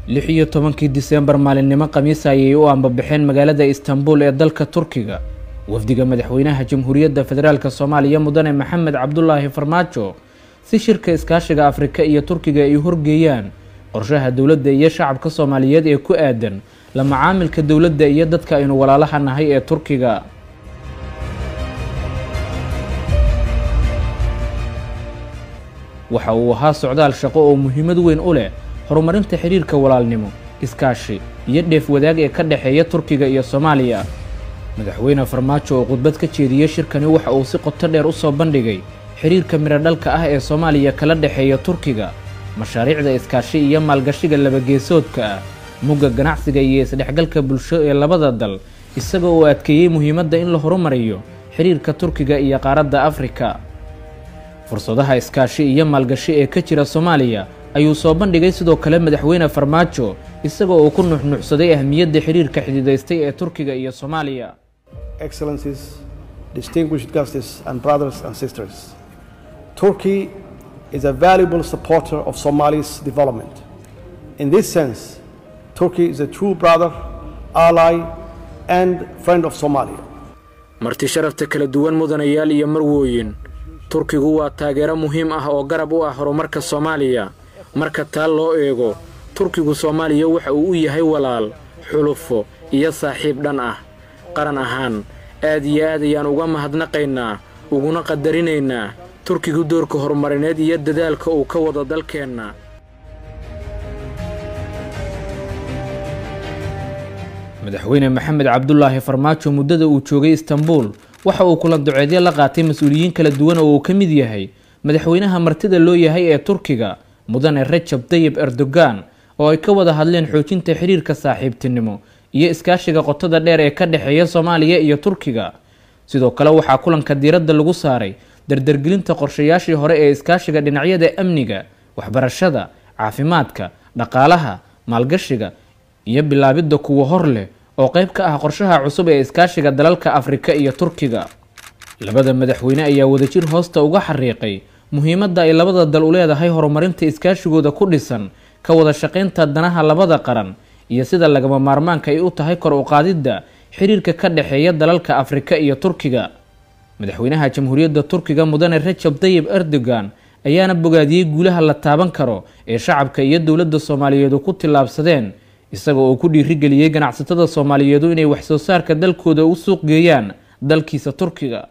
lix iyo tobankii diseembar maalinimo khamiisa ayay u ambabaxeen magaalada istanbul ee dalka turkiga wafdiga madaxweynaha jamhuuriyadda federaalk soomaaliya mudane maxamed cabdulaahi farmaajo si shirka iskaashiga afrika iyo turkiga ay horgeeyaan qorshaha dowladda iyo shacabka soomaaliyeed ee ku aadan la macaamilka dowladda iyo dadka aynu walaalaha nahay ee turkiga waxa uu ahaa socdaal shaqo oo muhiimad weyn u leh horumarinta xiriirka walaalnimo iskaashi iyo dheef wadaag ee ka dhexeeya turkiga iyo soomaaliya madaxweyne farmaajo oo khudbad ka jeediyey shirkani waxa uu si qoto dheer u soo bandhigay xiriirka miradhalka ah ee soomaaliya kala dhexeeya turkiga mashaariicda iskaashi iyo maalgashiga labageesoodka ah mugga ganacsiga iyo isdhexgalka bulsho ee labada dal isaga oo adkeeyey muhiimadda in la horumariyo xiriirka turkiga iyo qaaradda afrika fursadaha iskaashi iyo maalgashi ee ka jira soomaaliya ayuu soo bandhigay sidoo kale madaxweyne farmaajo isagoo uu ku nuxnuxsaday ahmiyadda xiriirka xididaystay ee turkiga iyo soomaaliya Excellencies, distinguished guests and brothers and sisters, Turkey is a valuable supporter of Somalia's development. In this sense, Turkey is a true brother, ally, and friend of Somalia. marti sharafta kala duwan mudanayaal iyo marwooyin turkigu waa taageero muhiim ah oo garab u ah horumarka soomaaliya marka taa loo eego turkigu soomaaliya waxa uu u yahay walaal xulufo iyo saaxiib dhan ah qaran ahaan aad iyo aad ayaan uga mahadnaqaynaa uguna qadarinaynaa turkigu doorka horumarineed iyo dadaalka uu ka wado dalkeenna madaxweyne maxamed cabdulaahi farmaajo muddada uu joogay istanbul waxa uu kula duceedyo la qaatay mas-uuliyiin kala duwan oo uu ka mid yahay madaxweynaha martida loo yahay ee turkiga mudane rajab tayib erdogan oo ay ka wada hadleen xoojinta xiriirka saaxiibtinimo iyo iskaashiga qotada dheer ee ka dhexeeya soomaaliya iyo turkiga sidoo kale waxaa kulanka diiradda lagu saaray dardargelinta qorshayaashii hore ee iskaashiga dhinacyada amniga waxbarashada caafimaadka dhaqaalaha maalgashiga iyo bilaabidda kuwa hor leh oo qayb ka ah qorshaha cusub ee iskaashiga dalalka afrika iyo turkiga labada madaxweyne ayaa wadajir hoosta uga xariiqay muhiimadda ay labada dal u leedahay horumarinta iskaashigooda ku dhisan ka wada shaqaynta danaha labada qaran iyo sida lagama maarmaanka ay u tahay kor u qaadidda xiriirka ka dhexeeya dalalka afrika iyo turkiga madaxweynaha jamhuuriyadda turkiga mudane rajab tayib erdogan ayaana bogaadiyey guulaha la taaban karo ee shacabka iyo dowladda soomaaliyeedu ku tillaabsadeen isaga oo ku dhiirigeliyey ganacsatada soomaaliyeedu inay waxsoo saarka dalkooda u suuq geeyaan dalkiisa turkiga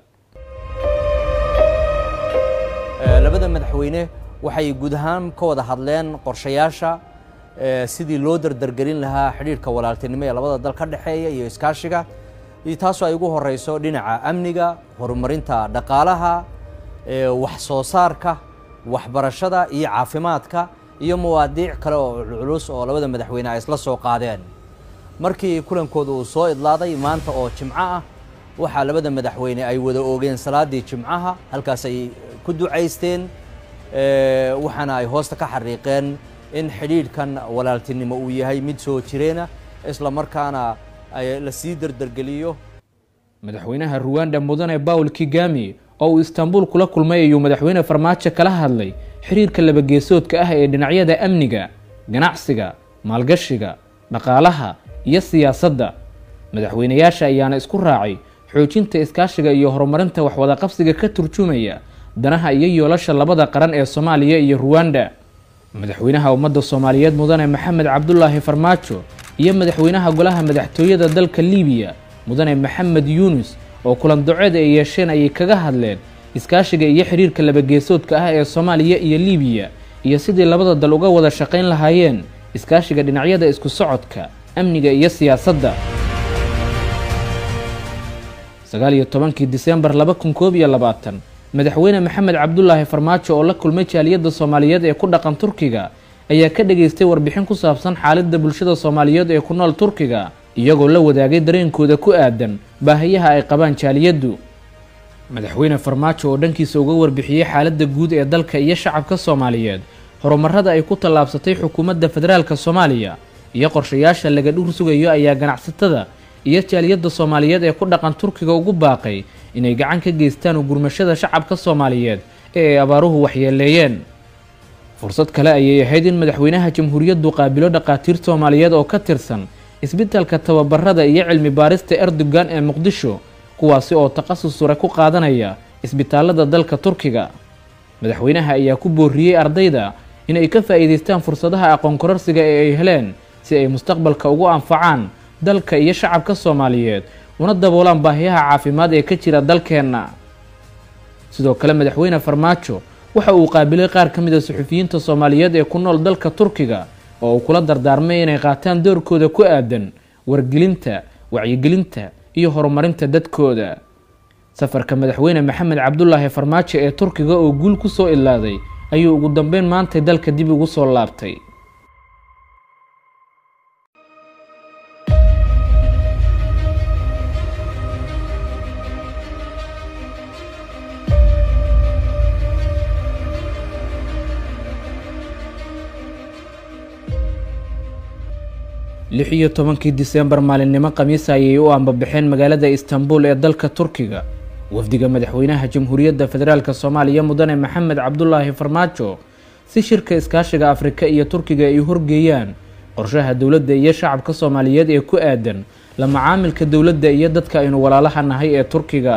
labada madaxweyne waxay guud ahaan ka wada hadleen qorshayaasha sidii loo dardargelin lahaa xidhiirka walaaltinimo ee labada dal ka dhexeeya iyo iskaashiga iyo taasoo ay ugu horeyso dhinaca amniga horumarinta dhaqaalaha wax soo saarka waxbarashada iyo caafimaadka iyo mawaadiic kale oo culculus oo labada madaxweyne ay isla soo qaadeen markii kulankooda uu soo idlaaday maanta oo jimco ah waxaa labada madaxweyne ay wada oogeen salaadii jimcaha halkaas ay ku ducaysteen waxaana ay hoosta ka xariiqeen in xidhiidhkan walaaltinimo uu yahay mid soo jireena isla markaana la sii dardargeliyo madaxweynaha ruwanda mudane bawl kigami oo uu istanbul kula kulmay ayuu madaxweyne farmaajo kala hadlay xiriirka labageesoodka ah ee dhinacyada amniga ganacsiga maalgashiga dhaqaalaha iyo siyaasadda madaxweynayaasha ayaana isku raacay xoojinta iskaashiga iyo horumarinta waxwadaqabsiga ka turjumaya danaha iyo yoolasha labada qaran ee soomaaliya iyo ruwanda madaxweynaha ummadda soomaaliyeed mudane maxamed cabdulaahi farmaajo iyo madaxweynaha golaha madaxtooyada dalka liibiya mudane maxamed yuunus oo kulan doceed ay yeesheen ayay kaga hadleen iskaashiga iyo xiriirka labageesoodka ah ee soomaaliya iyo liibiya iyo sidii labada dal uga wada shaqayn lahaayeen iskaashiga dhinacyada isku socodka amniga iyo siyaasadda sagaal iyo tobankii diseembar laba kun koob iyo labaatan madaxweyne maxamed cabdulaahi farmaajo oo la kulmay jaaliyadda soomaaliyeed ee ku dhaqan turkiga ayaa ka dhageystay warbixin ku saabsan xaaladda bulshada soomaaliyeed ee ku nool turkiga iyagoo la wadaagay dareenkooda ku aadan baahiyaha ay qabaan jaaliyaddu madaxweyne farmaajo oo dhankiisa uga warbixiyey xaaladda guud ee dalka iyo shacabka soomaaliyeed horumarada ay ku tallaabsatay xukuumadda federaalk soomaaliya iyo qorshayaasha laga dhur sugayo ayaa ganacsatada iyo jaaliyadda soomaaliyeed ee ku dhaqan turkiga ugu baaqay inay gacan ka geystaan ugurmashada shacabka soomaaliyeed ee ay abaaruhu waxyeeleeyeen fursad kale ayay ahayd in madaxweynaha jamhuuriyaddu qaabilo dhaqaatiir soomaaliyeed oo ka tirsan isbitaalka tababarada iyo cilmi baarista erdogan ee muqdisho kuwaasi oo takhasus sure ku qaadanaya isbitaalada dalka turkiga madaxweynaha ayaa ku booriyey ardayda inay ka faa'iidaystaan fursadaha aqoon kororsiga ee ay heleen si ay mustaqbalka ugu anfacaan dalka iyo shacabka soomaaliyeed una daboolaan baahiyaha caafimaad ee ka jira dalkeenna sidoo kale madaxweyne farmaajo waxa uu qaabilay qaar ka mid a suxufiyiinta soomaaliyeed ee ku nool dalka turkiga oo uu kula dardaarmay inay qaataan doorkooda ku aadan wargelinta wacyigelinta iyo horumarinta dadkooda safarka madaxweyne maxamed cabdulaahi farmaajo ee turkiga oo guul ku soo ilaaday ayuu ugu dambeyn maantay dalka dib ugu soo laabtay lix iyo tobankii diseembar maalinimo khamiisa ayay u ambabaxeen magaalada istanbul ee dalka turkiga wafdiga madaxweynaha jamhuuriyadda federaalk soomaaliya mudane maxamed cabdulaahi farmaajo si shirka iskaashiga afrika iyo turkiga ay horgeeyaan qorshaha dowladda iyo shacabka soomaaliyeed ee ku aadan la macaamilka dowladda iyo dadka aynu walaalaha nahay ee turkiga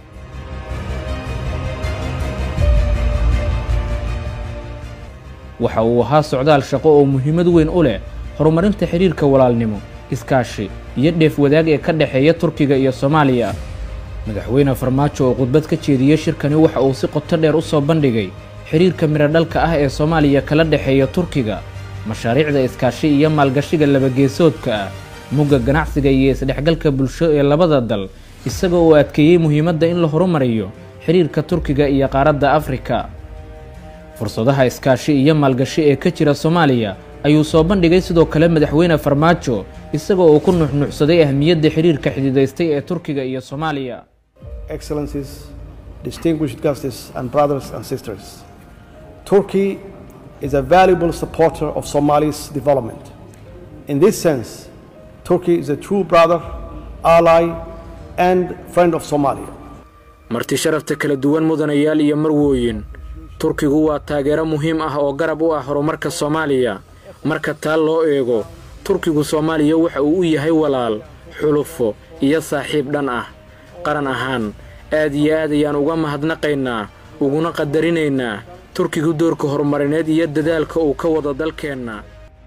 waxa uu ahaa socdaal shaqo oo muhiimad weyn u leh horumarinta xiriirka walaalnimo iskaashi iyo dheef wadaag ee ka dhexeeya turkiga iyo soomaaliya madaxweyne farmaajo oo khudbad ka jeediyey shirkani waxa uu si qoto dheer u soo bandhigay xiriirka miradhalka ah ee soomaaliya kala dhexeeya turkiga mashaariicda iskaashi iyo maalgashiga labageesoodka ah mugga ganacsiga iyo isdhexgalka bulsho ee labada dal isaga oo adkeeyey muhiimadda in la horumariyo xiriirka turkiga iyo qaaradda afrika fursadaha iskaashi iyo maalgashi ee ka jira soomaaliya ayuu soo bandhigay sidoo kale madaxweyne farmaajo isaga oo ku nuxnuxsaday ahmiyadda xiriirka xididaystay ee turkiga iyo soomaaliya Excellencies, distinguished guests and brothers and sisters, Turkey is a valuable supporter of Somali's development. In this sense, Turkey is a true brother, ally, and friend of Somalia. marti sharafta kala duwan mudanayaal iyo marwooyin turkigu waa taageero muhiim ah oo garab u ah horumarka soomaaliya marka taa loo eego turkigu soomaaliya waxa uu u yahay walaal xulufo iyo saaxiib dhan ah qaran ahaan aad iyo aad ayaan uga mahadnaqaynaa uguna qadarinaynaa turkigu doorka horumarineed iyo dadaalka uu ka wado dalkeenna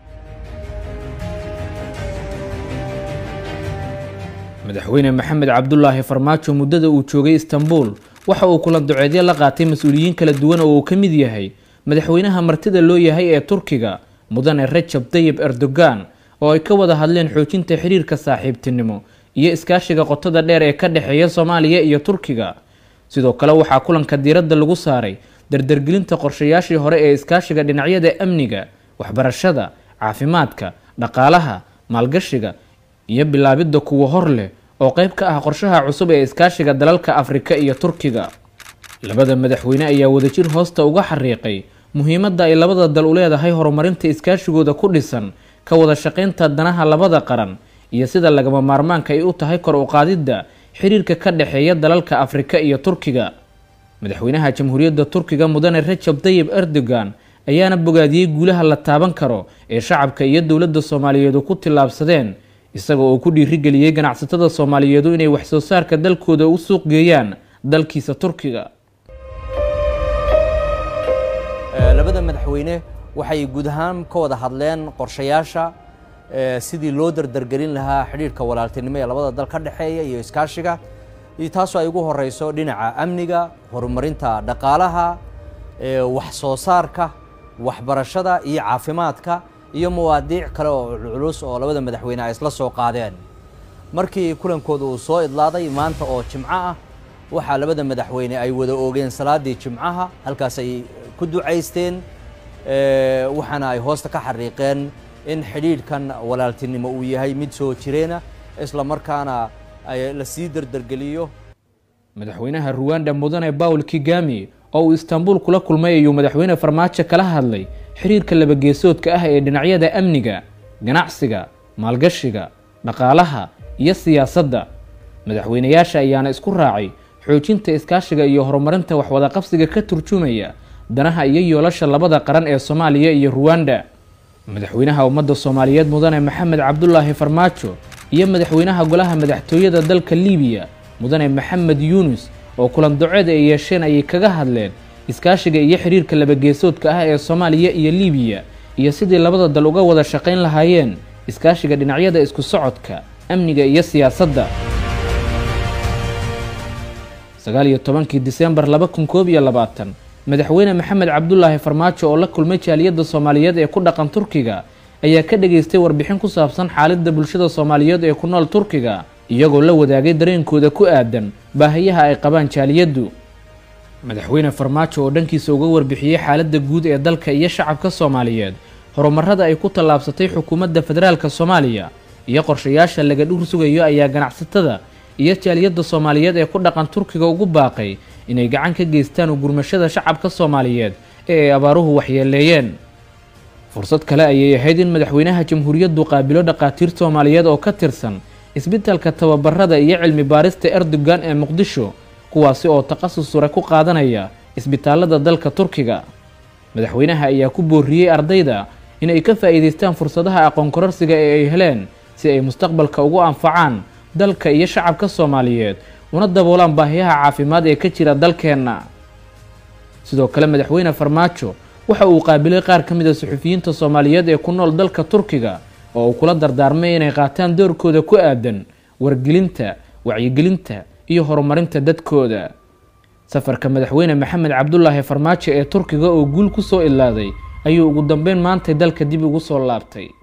madaxweyne maxamed cabdulaahi farmaajo muddada uu joogay istanbul waxa uu kulan duceedyo la qaatay mas-uuliyiin kala duwan oo uu ka mid yahay madaxweynaha martida loo yahay ee turkiga mudane rajab tayib erdogan oo ay ka wada hadleen xoojinta xiriirka saaxiibtinimo iyo iskaashiga qotada dheer ee ka dhexeeya soomaaliya iyo turkiga sidoo kale waxaa kulanka diiradda lagu saaray dardargelinta qorshayaashii hore ee iskaashiga dhinacyada amniga waxbarashada caafimaadka dhaqaalaha maalgashiga iyo bilaabidda kuwa hor leh oo qayb ka ah qorshaha cusub ee iskaashiga dalalka afrika iyo turkiga labada madaxweyne ayaa wadajir hoosta uga xariiqay muhiimadda ay labada dal u leedahay horumarinta iskaashigooda ku dhisan ka wada shaqaynta danaha labada qaran iyo sida lagama maarmaanka ay u tahay kor u qaadidda xiriirka ka dhexeeya dalalka afrika iyo turkiga madaxweynaha jamhuuriyadda turkiga mudane rajab tayib erdogan ayaana bogaadiyey guulaha la taaban karo ee shacabka iyo dowladda soomaaliyeedu ku tillaabsadeen isaga oo ku dhiirigeliyey ganacsatada soomaaliyeedu inay waxsoo saarka dalkooda u suuq geeyaan dalkiisa turkiga labada madaxweyne waxay guud ahaan ka wada hadleen qorshayaasha sidii loo dardargelin lahaa xidhiirhka walaaltinimo ee labada dal ka dhexeeya iyo iskaashiga iyo taasoo ay ugu horeyso dhinaca amniga horumarinta dhaqaalaha wax soo saarka waxbarashada iyo caafimaadka iyo mawaadiic kale oo culculus oo labada madaxweyne ay isla soo qaadeen markii kulankooda uu soo idlaaday maanta oo jimco ah waxaa labada madaxweyne ay wada oogeen salaadii jimcaha halkaas ay ku ducaysteen waxaana ay hoosta ka xariiqeen in xidhiidhkan walaaltinimo uu yahay mid soo jireena isla markaana la sii dardargeliyo madaxweynaha ruwanda mudane bawl kigami oo uu istanbul kula kulmay ayuu madaxweyne farmaajo kala hadlay xiriirka labageesoodka ah ee dhinacyada amniga ganacsiga maalgashiga dhaqaalaha iyo siyaasadda madaxweynayaasha ayaana isku raacay xoojinta iskaashiga iyo horumarinta waxwadaqabsiga ka turjumaya danaha iyo yoolasha labada qaran ee soomaaliya iyo ruwanda madaxweynaha ummadda soomaaliyeed mudane maxamed cabdulaahi farmaajo iyo madaxweynaha golaha madaxtooyada dalka liibiya mudane maxamed yuunus oo kulan doceed ay yeesheen ayay kaga hadleen iskaashiga iyo xiriirka labageesoodka ah ee soomaaliya iyo liibiya iyo sidii labada dal uga wada shaqayn lahaayeen iskaashiga dhinacyada isku socodka amniga iyo siyaasadda sagaal iyo tobankii disembar laba kun koob iyo labaatan madaxweyne maxamed cabdulaahi farmaajo oo la kulmay jaaliyadda soomaaliyeed ee ku dhaqan turkiga ayaa ka dhageystay warbixin ku saabsan xaaladda bulshada soomaaliyeed ee ku nool turkiga iyagoo la wadaagay dareenkooda ku aadan baahayaha ay qabaan jaaliyaddu madaxweyne farmaajo oo dhankiisa uga warbixiyey xaaladda guud ee dalka iyo shacabka soomaaliyeed horumarada ay ku tallaabsatay xukuumadda federaalka soomaaliya iyo qorshayaasha laga dhur sugayo ayaa ganacsatada iyo jaaliyadda soomaaliyeed ee ku dhaqan turkiga ugu baaqay inay gacan ka geystaan ugurmashada shacabka soomaaliyeed ee ay abaaruhu waxyeeleeyeen fursad kale ayay ahayd in madaxweynaha jamhuuriyaddu qaabilo dhaqaatiir soomaaliyeed oo ka tirsan isbitaalka tababarada iyo cilmi baarista erdogan ee muqdisho kuwaasi oo takhasus sure ku qaadanaya isbitaalada dalka turkiga madaxweynaha ayaa ku booriyey ardayda in ay ka faa'iidaystaan fursadaha aqoon kororsiga ee ay heleen si ay mustaqbalka ugu anfacaan dalka iyo shacabka soomaaliyeed una daboolaan baahiyaha caafimaad ee ka jira dalkeenna sidoo kale madaxweyne farmaajo waxa uu qaabilay qaar ka mid a suxufiyiinta soomaaliyeed ee ku nool dalka turkiga oo uu kula dardaarmay inay qaataan doorkooda ku aadan wargelinta wacyigelinta iyo horumarinta dadkooda safarka madaxweyne maxamed cabdulaahi farmaajo ee turkiga oo guul ku soo ilaaday ayuu ugu dambeyn maantay dalka dib ugu soo laabtay